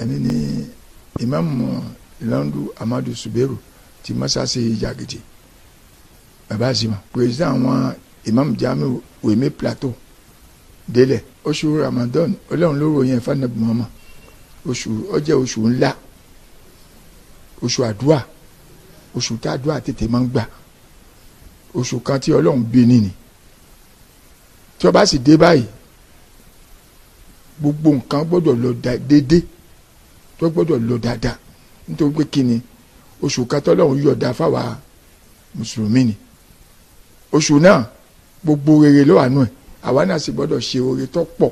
èmi ni ìmáàmù Landu Amadu Suberu ti masase Jagidi baba azima président àwọn ìmáàmù Jamiu Weme Plateau délẹ̀ oṣù Ramadan Ọlọ́run ló ròyìn ẹ̀fọ́ nàbì mọ́mọ́ oṣù ó jẹ́ oṣù ńlá oṣù àdúrà oṣù tá àdúrà tètè máa ń gbà oṣù kan tí Ọlọ́run bí nìní tí ó bá sì dé báyìí gbogbo nǹkan gbọ́dọ̀ lọ déédéé tó gbọ́dọ̀ lọ dáadáa nítorí pé kí ni oṣù kan tọ́lọ́run yọ̀ọ̀da fáwa mùsùlùmí ni oṣù náà gbogbo rere ló wà nù ẹ̀ àwa náà sì gbọ́dọ̀ ṣe oore tó pọ̀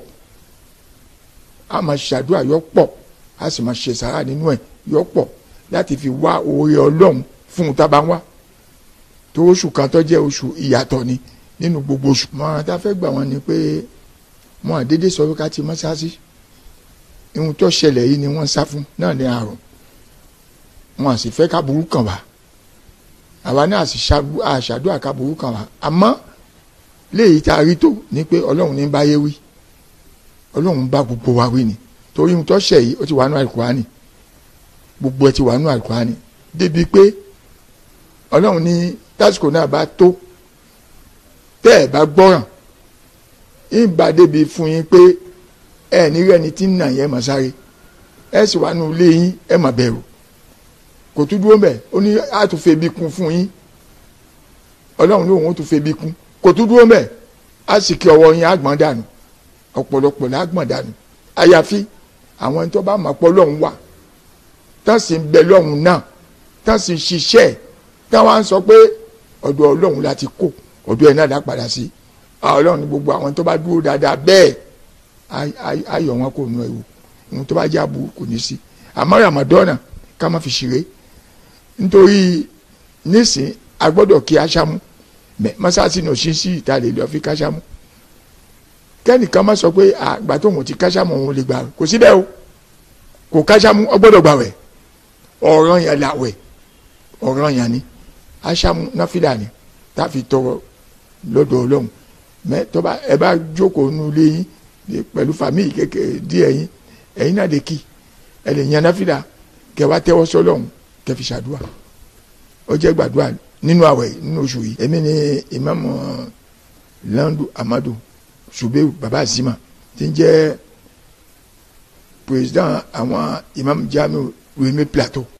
a máa ṣàdúrà yọ pọ̀ a sì máa ṣe sàrà nínú ẹ̀ yọ pọ̀ láti fi wá oore ọlọ́run fún un tábà wá tó oṣù kan tó jẹ́ oṣù ìyàtọ̀ ni nínú gbogbo oṣù. mọ̀ràn tá a fẹ́ gbà wọ́n ni pé wọn àdédé sọ pé ká ti mọ́ṣáláṣí ihun tó ṣẹlẹ̀ yìí ni wọ́n sá fún náà ní àrùn wọn à sì fẹ́ ká burú kàn wá àwa náà sì ṣàdúrà ká burú kàn wá àmọ́ léyìí tá a rí tó ni pé ọlọ́run ní báyé wí ọlọ́run bá gbogbo wa wí ni torí ohun tó ṣẹ̀ yìí ó ti wà nù àlùkùránì gbogbo ẹ ti wà nù àlùkùránì débi pé ọlọ́run ní tásìkò náà bá tó tẹ́ ẹ̀ bá gbọ́ràn ìbá débi fún yín pé ẹ ní rẹ́ni tí ń nà yẹn mà sáré ẹ sì wà nù ilé yín ẹ mà bẹ̀rù kò tún dúró mbẹ̀ ó ní àtúnfẹ́ bí kún fún yín ọlọ́run lóun ó tún fẹ́ bí kún kò tún dúró mbẹ̀ á sì kí ọwọ́ yín àgbọ̀n dànù ọ̀pọ̀lọpọ̀ lágbọ̀n dànù àyàfi àwọn ẹni tó bá mọ̀ pọ̀ lọ́hùn wà tán sì ń bẹ lọ́hùn náà tán sì ń ṣiṣẹ́ táwọn á sọ pé ọ̀dọ̀ ọlọ́run láti kó ọ̀dọ̀ ẹ̀ náà dá padà sí ọlọ́run ní gbogbo àwọn tó bá dúró dáadáa bẹ́ẹ̀ ayọ̀ wọn kò nu ẹ̀wò ohun tó bá jẹ́ àbúrò kò ní sí àmọ́ Ramadan ká má fi ṣeré nítorí nísìn agbọ́dọ̀ kí aṣámú mẹ mọ́sáàsì ní òṣì sí ìta lè lọ fi káṣámú kẹ́nìkan má sọ pé àgbà tó wọn ti káṣámú òun lè gbà kò síbẹ̀ o kò káṣámú ọgbọ́dọ̀ gbà wẹ̀ ọ̀ràn yẹn làwẹ̀ ọ̀ràn yẹn ni aṣámú náfìlà ni tá a fi tọrọ lọ́dọ̀ ọlọ́run mẹ tọ́ba ẹ bá jókòó nu ilé yín pẹ̀lú fàmíì kékeré díẹ̀ yín ẹ̀yin náà lè kí ẹ lè yan náfìlà kẹ wá tẹ́wọ́ sọ́lọ́run kẹ fi ṣàdúrà ó jẹ́ gbàdúrà nínú àwẹ̀ nínú oṣù yìí èmi ni ìmáàmù Landu Amadu Suberu baba Azima tí ń jẹ́ président àwọn ìmáàmù Jamiu Weme Plateau